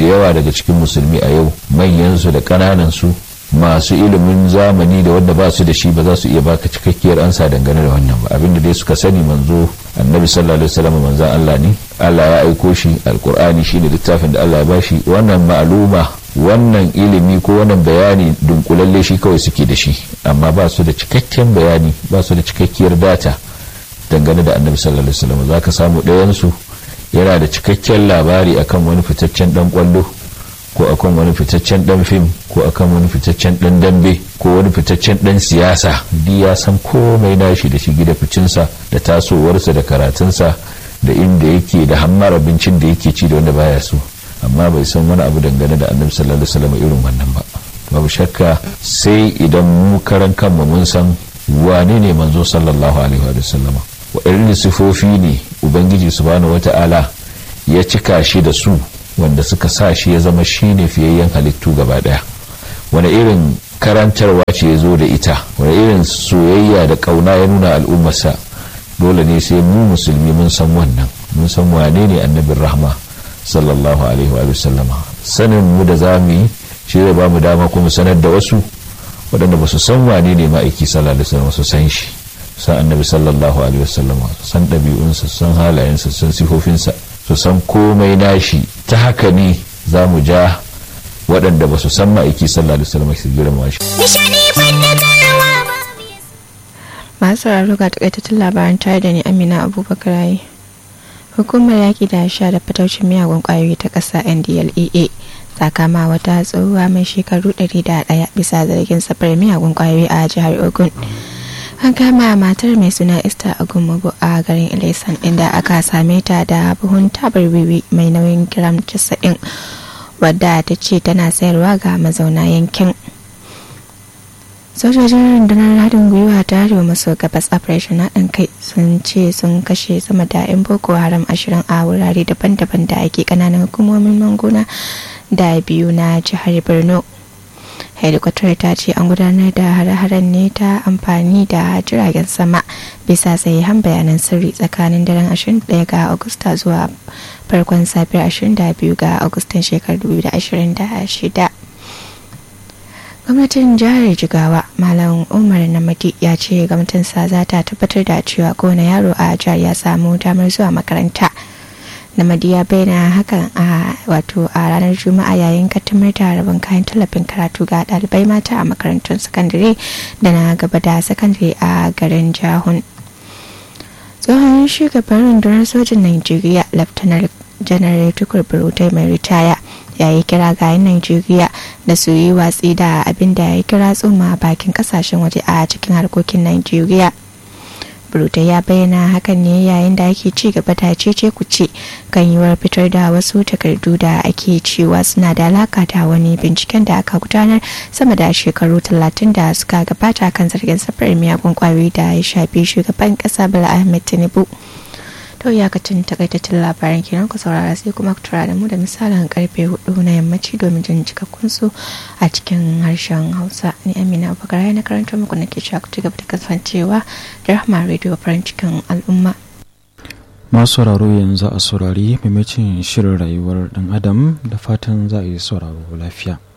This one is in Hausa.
yawa daga cikin musulmi a yau manyansu da ƙananansu masu ilimin zamani da wanda ba su da shi ba za su iya baka cikakkiyar ansa dangane da wannan ba abinda dai suka sani manzo annabi sallallahu alaihi wasallam manzon Allah ne Allah ya aiko shi alqur'ani shine littafin da Allah ya bashi wannan ma'luma wannan ilimi ko wannan bayani dunkulalle shi kawai suke da shi amma ba su da cikakken bayani ba su da cikakkiyar data dangane da annabi sallallahu alaihi wasallam zaka samu ɗayan su yana da cikakken labari akan wani fitaccen dan kwallo ko akan wani fitaccen dan fim ko akan wani fitaccen dan dambe ko wani fitaccen dan siyasa di ya san komai nashi da shi da ficinsa da tasowarsa da karatunsa da inda yake da hammar abincin da yake ci da wanda baya so amma bai san wani abu dangane da annabi sallallahu alaihi wasallam irin wannan ba babu shakka sai idan mu karan kanmu mun san wane ne manzo sallallahu alaihi wa sallam wa irin sifofi ne ubangiji subhanahu wata'ala ya cika shi da su wanda suka sa shi ya zama shine fiyayyen halittu gaba daya wani irin karantarwa ce ya zo da ita wani irin soyayya da kauna ya nuna al'ummarsa dole ne sai mu musulmi mun san wannan mun san wane ne annabin rahma sallallahu alaihi wa sallama sanin mu da zamu yi shi zai ba mu dama kuma sanar da wasu waɗanda ba su san wane ne ma'aiki sallallahu alaihi wasallam su san shi san annabi sallallahu alaihi wasallama su san ɗabi'unsa su san halayensa su san sifofinsa su san komai nashi ta haka ne za mu ja waɗanda ba su san ma'aiki sallallahu alaihi wasallam su girma shi masu sauraro ga takaitattun labaran tare da ni amina abubakar rayi hukumar yaƙi da sha da fitaucin miyagun ƙwayoyi ta ƙasa ndlea ta kama wata tsohuwa mai shekaru 101 bisa zargin safar miyagun ƙwayoyi a jihar ogun an kama matar mai suna esther agumabu a garin ilesan inda aka same ta da buhun tabar wiwi mai nauyin gram 90 wadda ta ce tana sayarwa ga mazauna yankin sojojin rundunar haɗin gwiwa ta arewa maso gabas operation haɗin kai sun ce sun kashe sama da 'yan boko haram ashirin a wurare daban-daban da ake ƙananan hukumomin mangona da biyu na jihar borno helikwatar ta ce an gudanar da hare-haren ne ta amfani da jiragen sama bisa sahihan bayanan sirri tsakanin daren 21 ga agusta zuwa farkon safiyar 22 ga agustan shekarar 2026 gwamnatin jihar jigawa malam umar namadi ya ce gwamnatinsa za ta tabbatar da cewa kowane yaro a jihar ya samu damar zuwa makaranta namadi ya bayyana hakan a wato a ranar juma'a yayin kaddamar da rabin kayan tallafin karatu ga ɗalibai mata a makarantun sakandare da na gaba da sakandare a garin jahun tsohon shugaban rundunar sojin najeriya laftanar janar tukur burutai mai ritaya ya yi kira ga yan Najeriya da su yi watsi da abin da ya kira tsoma bakin kasashen waje a cikin harkokin Najeriya. Bruta ya bayyana hakan ne yayin da ake ci gaba da cece kuce kan yiwuwar fitar da wasu takardu da ake cewa suna da alaka da wani binciken da aka gudanar sama da shekaru talatin da suka gabata kan zargin safarar miyagun kwayoyi da ya shafi shugaban kasa Bala Ahmed Tinubu. to iyakacin takaitaccen labaran kenan ku saurara sai kuma ku tura da mu da misalin karfe hudu na yammaci domin jin cikakkun su a cikin harshen hausa ni amina abubakar na karanta muku na ke cewa ku ci gaba da kasancewa da rahama radio farin cikin al'umma masu sauraro yanzu a saurari maimacin shirin rayuwar dan adam da fatan za a yi sauraro lafiya